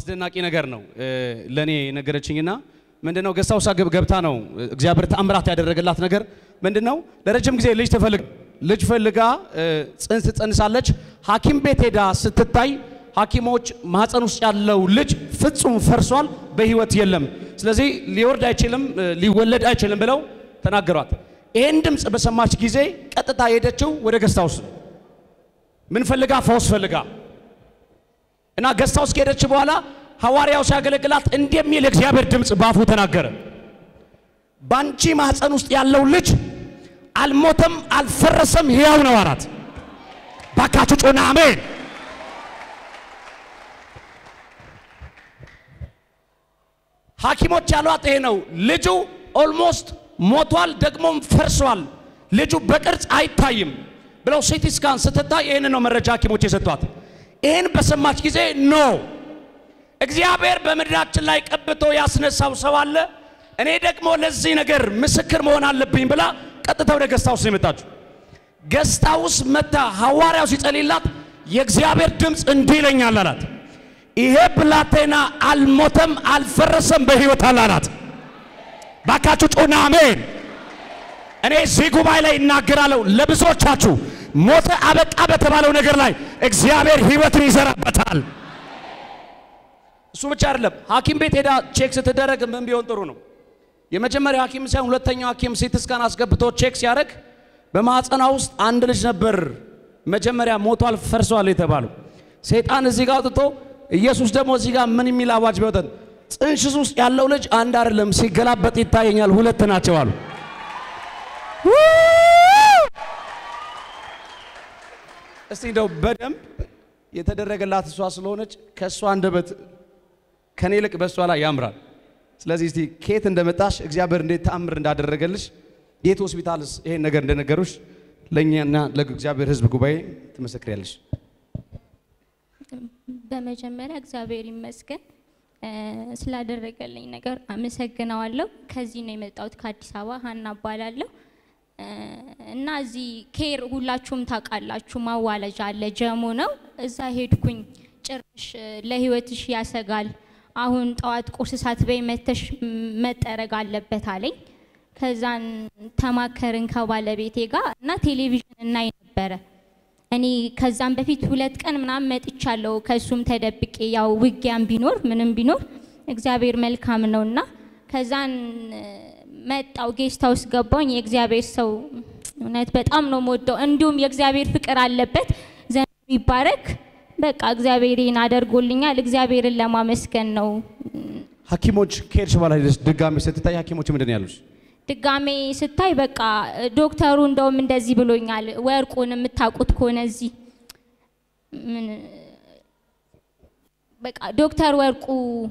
አስደናቂ ነገር ነው ለእኔ ነገረችኝና ምንድነው ገሳውሳ ገብታ ነው እግዚአብሔር ተአምራት ያደረገላት ነገር ምንድነው ለረጅም ጊዜ ልጅ ትፈልግ ልጅ ፈልጋ ጽንስ ትጸንሳለች ሐኪም ቤት ሄዳ ስትታይ ሐኪሞች ማህፀን ውስጥ ያለው ልጅ ፍጹም ፈርሷል፣ በህይወት የለም፣ ስለዚህ ሊወርድ አይችልም፣ ሊወለድ አይችልም ብለው ተናገሯት። ይሄን ድምፅ በሰማች ጊዜ ቀጥታ ሄደችው ወደ ገስታውስ ምን ፈልጋ ፈውስ ፈልጋ እና ገስታውስ ከሄደች በኋላ ሐዋርያው ሲያገለግላት እንዲህ የሚል እግዚአብሔር ድምፅ ባፉ ተናገረ። ባንቺ ማህፀን ውስጥ ያለው ልጅ አልሞተም፣ አልፈረሰም፣ ሕያው ነው አላት። ባካችሁ ጮና አሜን። ሐኪሞች ያሏት ይሄ ነው። ልጁ ኦልሞስት ሞቷል፣ ደግሞም ፈርሷል። ልጁ በቅርጽ አይታይም ብለው ሲቲ ስካን ስትታይ ይህን ነው መረጃ ሐኪሞች የሰጧት። ይህን በሰማች ጊዜ ኖ እግዚአብሔር በምድራችን ላይ ቀብቶ ያስነሳው ሰው አለ፣ እኔ ደግሞ ለዚህ ነገር ምስክር መሆን አለብኝ ብላ ቀጥታ ወደ ገስታውስ ነው የመጣችው። ገስታውስ መታ ሐዋርያው ሲጸልይላት የእግዚአብሔር ድምፅ እንዲህ ይለኛል አላት፣ ይሄ ብላቴና አልሞተም፣ አልፈረሰም፣ በሕይወት አለ አላት። ባካችሁ ጮና አሜን። እኔ እዚህ ጉባኤ ላይ እናገራለሁ ለብዙዎቻችሁ ሞተ አበቃ በተባለው ነገር ላይ እግዚአብሔር ሕይወትን ይዘራበታል። እሱ ብቻ አይደለም። ሐኪም ቤት ሄዳ ቼክ ስትደረግ ምን ቢሆን ጥሩ ነው? የመጀመሪያው ሐኪም ሳይሆን ሁለተኛው ሐኪም ሲቲ ስካን አስገብቶ ቼክ ሲያደርግ በማህፀኗ ውስጥ አንድ ልጅ ነበር መጀመሪያ ሞቷል፣ ፈርሷል የተባለው። ሰይጣን እዚህ ጋር አውጥቶ ኢየሱስ ደግሞ እዚህ ጋር ምን የሚል አዋጅ ቢወጣን ጽንሽስ ውስጥ ያለው ልጅ አንድ አይደለም ሲገላበጥ ይታየኛል፣ ሁለት ናቸው አሉ። እስቲ እንደው በደንብ የተደረገላት እሷ ስለሆነች ከእሷ አንደበት ከኔ ይልቅ በእሷ ላይ ያምራል። ስለዚህ እስቲ ከየት እንደመጣሽ እግዚአብሔር እንዴት ተአምር እንዳደረገልሽ የት ሆስፒታልስ ይሄን ነገር እንደነገሩሽ ለእኛና ለእግዚአብሔር ሕዝብ ጉባኤ ትመሰክሪያለሽ። በመጀመሪያ እግዚአብሔር ይመስገን ስላደረገልኝ ነገር አመሰግነዋለሁ። ከዚህ ነው የመጣሁት ከአዲስ አበባ ሀና እባላለሁ። እና እዚህ ኬር ሁላችሁም ታውቃላችሁ፣ ማዋለጃ አለ ጀሙ ነው። እዛ ሄድኩኝ። ጭራሽ ለህይወትሽ ያሰጋል፣ አሁን ጠዋት ቁርስ ሳትበይ መተሽ መጠረግ አለበት አለኝ። ከዛን ተማከርን ከባለቤቴ ጋር እና ቴሌቪዥን እናይ ነበረ። እኔ ከዛም በፊት ሁለት ቀን ምናምን መጥቻለሁ፣ ከሱም ተደብቄ ያው ውጊያም ቢኖር ምንም ቢኖር እግዚአብሔር መልካም ነውና ከዛን መጣው ጌስት ሃውስ ገባኝ። የእግዚአብሔር ሰው እውነት በጣም ነው የምወደው። እንዲሁም የእግዚአብሔር ፍቅር አለበት። ዘመኑ ይባረክ። በቃ እግዚአብሔር ይህን አደርጎልኛል። እግዚአብሔርን ለማመስገን ነው። ሐኪሞች ከሄድሽ በኋላ ሄደሽ ድጋሚ ስትታይ ሐኪሞች ምንድን ነው ያሉሽ? ድጋሜ ስታይ በቃ ዶክተሩ እንደውም እንደዚህ ብሎኛል። ወርቁን የምታውቁት ከሆነ እዚህ ምን በቃ ዶክተር ወርቁ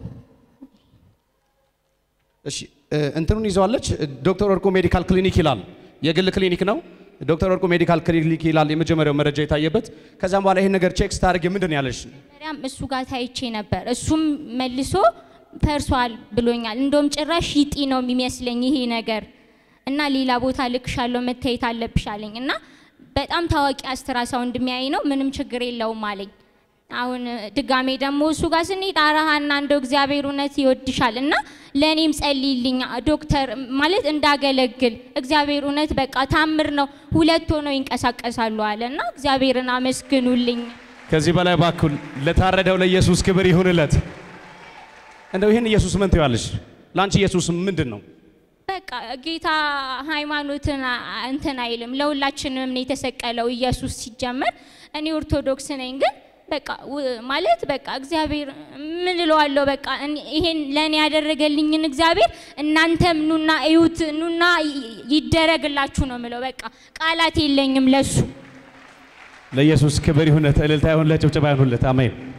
እሺ እንትኑን ይዘዋለች። ዶክተር ወርቁ ሜዲካል ክሊኒክ ይላል። የግል ክሊኒክ ነው። ዶክተር ወርቁ ሜዲካል ክሊኒክ ይላል የመጀመሪያው መረጃ የታየበት። ከዛም በኋላ ይሄን ነገር ቼክ ስታደርግ ምንድን ነው ያለሽ? መጀመሪያም እሱ ጋር ታይቼ ነበር። እሱም መልሶ ፈርሷል ብሎኛል። እንደውም ጭራሽ ይጢ ነው የሚመስለኝ ይሄ ነገር እና ሌላ ቦታ ልክሻለሁ መታየት አለብሽ አለኝ እና በጣም ታዋቂ አስትራሳውንድ የሚያይ ነው ምንም ችግር የለውም አለኝ። አሁን ድጋሜ ደግሞ እሱ ጋር ስንሄድ አረሃና እንደው እግዚአብሔር እውነት ይወድሻል እና ለእኔም ጸልይልኝ ዶክተር ማለት እንዳገለግል እግዚአብሔር እውነት በቃ ታምር ነው፣ ሁለት ሆነው ይንቀሳቀሳሉ አለ እና እግዚአብሔርን አመስግኑልኝ። ከዚህ በላይ እባክህ ለታረደው ለኢየሱስ ክብር ይሁንለት። እንደው ይህን ኢየሱስ ምን ትይዋለሽ? ለአንቺ ኢየሱስ ምንድን ነው? በቃ ጌታ ሃይማኖትን እንትን አይልም። ለሁላችንም ነው የተሰቀለው ኢየሱስ ሲጀመር። እኔ ኦርቶዶክስ ነኝ ግን በቃ ማለት በቃ እግዚአብሔር ምን እለዋለሁ፣ በቃ ይሄን ለእኔ ያደረገልኝን እግዚአብሔር እናንተም ኑና እዩት፣ ኑና ይደረግላችሁ ነው ምለው። በቃ ቃላት የለኝም ለሱ። ለኢየሱስ ክብር ይሁንለት፣ እልልታ ይሁንለት፣ ጭብጨባ ይሁንለት። አሜን።